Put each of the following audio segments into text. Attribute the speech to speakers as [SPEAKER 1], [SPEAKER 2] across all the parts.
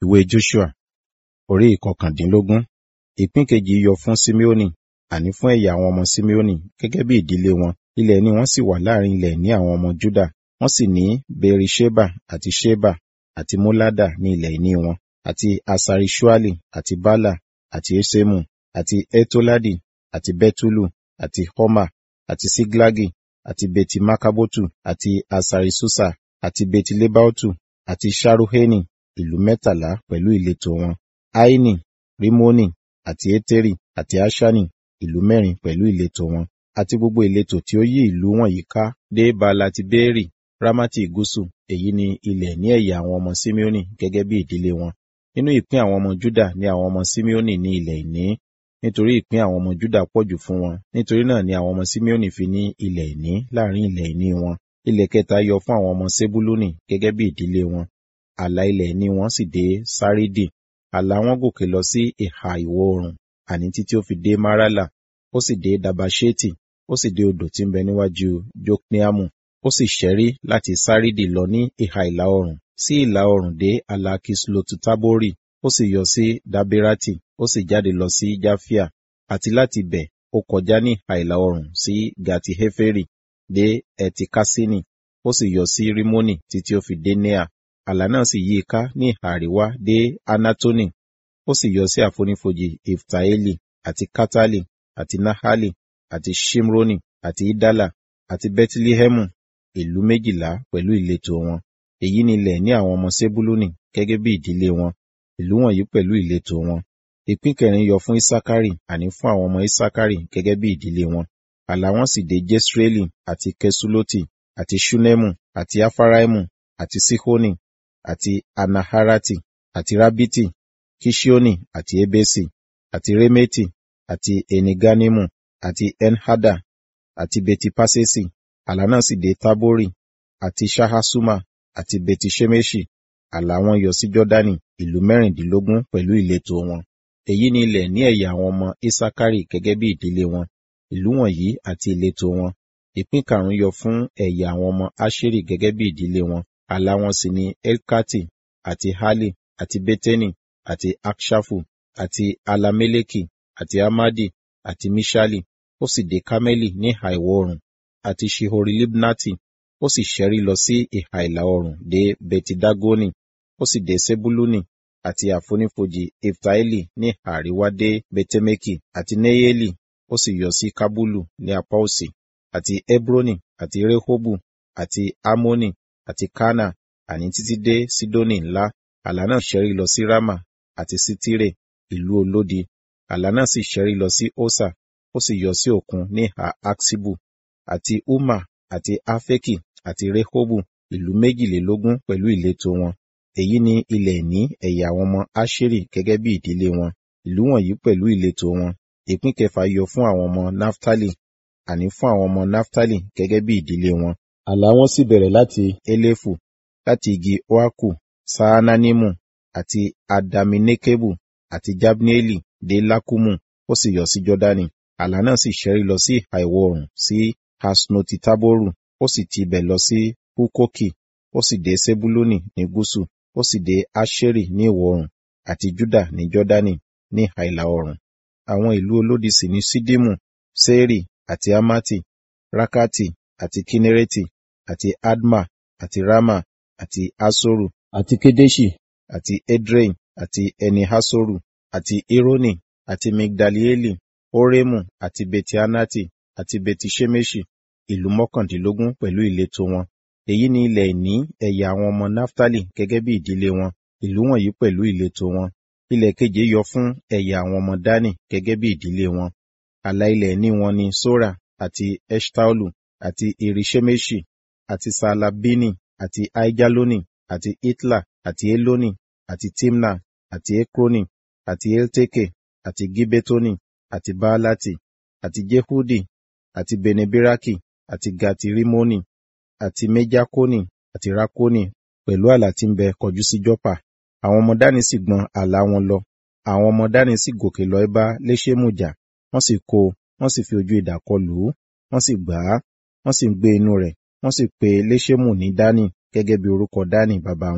[SPEAKER 1] ìwé joshua orí ìkọkàndínlógún ìpín kejì yọ fún simeoni àní fún ẹ̀yà àwọn ọmọ simeoni gẹ́gẹ́ bí ìdílé wọn ilẹ̀ ìní wọn sì wà láàrin ilẹ̀ ìní àwọn ọmọ juda wọ́n sì ní berisheba àti sheba àti molada ní ilẹ̀ ìní wọn àti asarishuali àti bala àti esemu àti etoladi àti betulu àti homa àti siglagi àti beti makabotu àti asarisusa àti beti lebaotu àti sharuheni ìlú mẹ́tàlá pẹ̀lú ìletò wọn aini rimoni àti eteri àti ashani ìlú mẹ́rin pẹ̀lú ìletò wọn àti gbogbo ìletò tí ó yí ìlú wọ̀nyí ká dé balati beeri ramati gúúsù èyí ni ilẹ̀ ní ẹ̀yà àwọn ọmọ simeoni gẹ́gẹ́ bí ìdílé wọn nínú ìpín àwọn ọmọ juda ní àwọn ọmọ simeoni ní ilẹ̀ ìní nítorí ìpín àwọn ọmọ juda pọ̀jù fún wọn nítorí náà ni àwọn ọmọ simeoni fi ní ilẹ̀ ìní láàrin ilẹ̀ ìní wọn ilẹ̀ kẹta yọ fún àwọn ọmọ sebuluni gẹ́gẹ́ bí ìdílé wọn ààlà ilẹ̀ ìní wọn sì dé sárídì ààlà wọn gòkè lọ sí ìhà ìwọ̀ oòrùn àní títí ó fi dé marala ó sì dé dabasheti ó sì dé odò tí ń bẹ níwájú jokneamu ó sì ṣẹ́rí láti sárídì lọ ní ìhà ìlà oòrùn sí ìlà oòrùn dé ààlà kislotu tabori ó sì yọ sí dabirati ó sì jáde lọ sí jafia àti láti bẹ̀ ó kọjá ní ìhà ìlà oòrùn sí gati heferi dé etikasini ó sì yọ sí rimoni títí ó fi dé nea àlà náà sì yí i ká ní ìhà àríwá dé anatoni ó sì yọ sí àfonífojì iftaeli àti katali àti nahali àti shimroni àti idala àti betlihemu ìlú méjìlá pẹ̀lú ìletò wọn èyí ni ilẹ̀ ní àwọn ọmọ sebuluni gẹ́gẹ́ bí ìdílé wọn ìlú wọ̀nyí pẹ̀lú ìletò wọn ìpín kẹrin yọ fún isakari àní fún àwọn ọmọ isakari gẹ́gẹ́ bí ìdílé wọn àlà wọn sì dé jesreeli àti kesuloti àti shunemu àti afaraimu àti sihoni àti anaharati àti rabiti kishioni àti ebesi àti remeti àti eniganimu àti enhada àti betipasesi àlà náà sì dé tabori àti shahasuma àti betishemeshi àlà wọn yọ sí jọdani ìlú mẹ́rìndínlógún pẹ̀lú ìletò wọn èyí ni ilẹ̀ ní ẹ̀yà àwọn ọmọ isakari gẹ́gẹ́ bí ìdílé wọn ìlú wọ̀nyí àti ìletò wọn ìpín karùn-ún yọ fún ẹ̀yà àwọn ọmọ asheri gẹ́gẹ́ bí ìdílé wọn àlà wọn sì ni elkati àti hali àti beteni àti akshafu àti alameleki àti amadi àti mishali ó sì dé kameli ní ìhà ìwọ̀ oòrùn àti shihori libnati ó sì ṣẹ́rí lọ sí ìhà ìlà oòrùn dé betidagoni ó sì dé sebuluni àti àfonífojì iftaeli ní ìhà àríwá dé betemeki àti neyeli ó sì yọ sí kabulu ní apá òsì àti hebroni àti rehobu àti amoni àti kana àní títí dé sidoni ńlá àlà náà ṣẹ́rí lọ sí rama àti sitire ìlú olódi àlà náà sì ṣẹ́rí lọ sí osa ó sì yọ sí òkun ní ìhà aksibu àti uma àti afeki àti rehobu ìlú méjìlélógún pẹ̀lú ìletò wọn èyí ni ilẹ̀ ìní ẹ̀yà àwọn ọmọ asheri gẹ́gẹ́ bí ìdílé wọn ìlú wọ̀nyí pẹ̀lú ìletò wọn ìpín kẹfà yọ fún àwọn ọmọ naftali àní fún àwọn ọmọ naftali gẹ́gẹ́ bí ìdílé wọn àlà wọn sì bẹ̀rẹ̀ láti elefu láti igi oaku saananimu àti adaminekebu àti jabneeli dé lakumu ó sì yọ sí jọdani àlà náà sì ṣẹ́rí lọ sí ìhà ìwọ̀ oòrùn sí hasnotitaboru ó sì ti ibẹ̀ lọ sí hukoki ó sì dé sebuluni ní gúúsù ó sì dé asheri ní ìwọ̀ oòrùn àti juda ní jọdani ní ìhà ìlà oòrùn àwọn ìlú olódi sì ní sidimu seri àti amati rakati àti kinereti àti adma àti rama àti asoru àti kedeshi àti edrein àti enihasoru àti ironi àti migdalieli oremu àti betianati àti betishemeshi ìlú mọ́kàndínlógún pẹ̀lú ìletò wọn èyí ni ilẹ̀ ìní ẹ̀yà àwọn ọmọ naftali gẹ́gẹ́ bí ìdílé wọn ìlú wọ̀nyí pẹ̀lú ìletò wọn ilẹ̀ keje yọ fún ẹ̀yà àwọn ọmọ dani gẹ́gẹ́ bí ìdílé wọn àlà ilẹ̀ ìní wọn ni sora àti eshtaolu àti irishemeshi àti salabini àti aijaloni àti itla àti eloni àti timna àti ekroni àti elteke àti gibetoni àti baalati àti jehudi àti benebiraki àti gati rimoni àti mejakoni àti rakoni pẹ̀lú àlà tí ń bẹ kọjú sí jọ́pà àwọn ọmọ dání sì gbọn àlà wọn lọ àwọn ọmọ dání sì gòkè lọ bá léṣémù jà wọ́n sì kó wọ́n sì fi ojú idà kọ lù ú wọ́n sì gbà á wọ́n sì ń gbé inú rẹ̀ wọ́n sì pe léṣémù ní dání gẹ́gẹ́ bí orúkọ dání bàbá wọn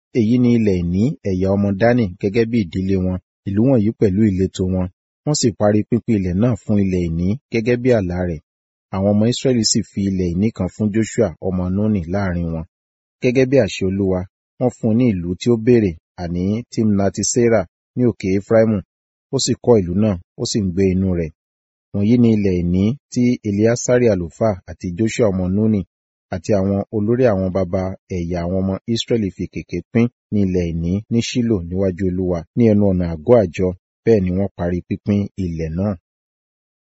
[SPEAKER 1] èyí ni ilẹ̀ ìní ẹ̀yà ọmọ dánì gẹ́gẹ́ bí ìdílé wọn ìlú wọ̀nyí pẹ̀lú ìletò wọn wọ́n sì parí pínpín ilẹ̀ náà fún ilẹ̀ ìní gẹ́gẹ́ bí àlá rẹ̀ àwọn ọmọ Ísírẹ́lì sì fi ilẹ̀ ìní kan fún Joshua ọmọ Núnì láàrin wọn gẹ́gẹ́ bí àṣẹ Olúwa wọ́n fún un ní ìlú tí ó béèrè àní Timnati Serah ní òkè Efraimu ó sì kọ́ ìlú náà ó sì ń gbé inú rẹ̀ wọ̀nyí ni ilẹ̀ ìní tí Eleasari àlùfáà àti Joshua ọmọ Núnì àti àwọn olórí àwọn baba ẹ̀yà àwọn ọmọ Ísírẹ́lì fi kèké pín ní ilẹ̀ ìní ní Ṣílò níwájú Olúwa ní ẹnu ọ̀nà àgọ́ àjọ bẹ́ẹ̀ ni wọ́n parí pínpín ilẹ̀ náà.